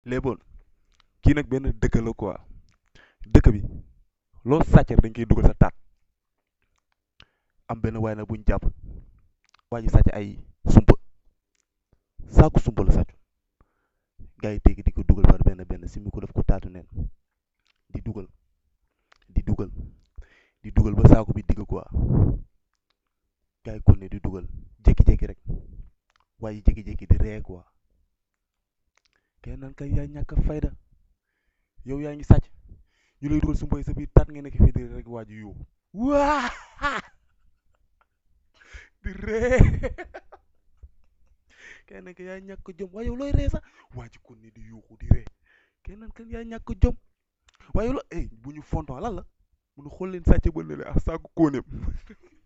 léeboon kii nag benn dëkk la quoi dëkk bi loo sàcc rek dañ koy dugal sa taat am benn waay nag buñ jàpp waa ji sàcc ay sumpa saaku sumpa la sàcc gars yi tegi di ko dugal par benn benn simi ko def ko taatu neen di dugal di dugal di dugal ba saaku bi digg quoi gars yi kon ne di dugal jékki-jékki rek waa ji jékki-jékki di ree quoi kenn naan kay yaa ñàkk a fayda yow yaa ngi sàcc ñu lay dugal sumpa yi sa biir taat nga nekk fii di rek waa ji yuuxu waa di ree kenn naan kay yaa ñàkk jom waaye yow looy ree sax waa ji kon ne di yuuxu di ree kenn naan kay yaa ñàkk jom waaye yow la eh bu ñu fonton lan la mun xool leen sàcc ba ne le ah saaku kóoneem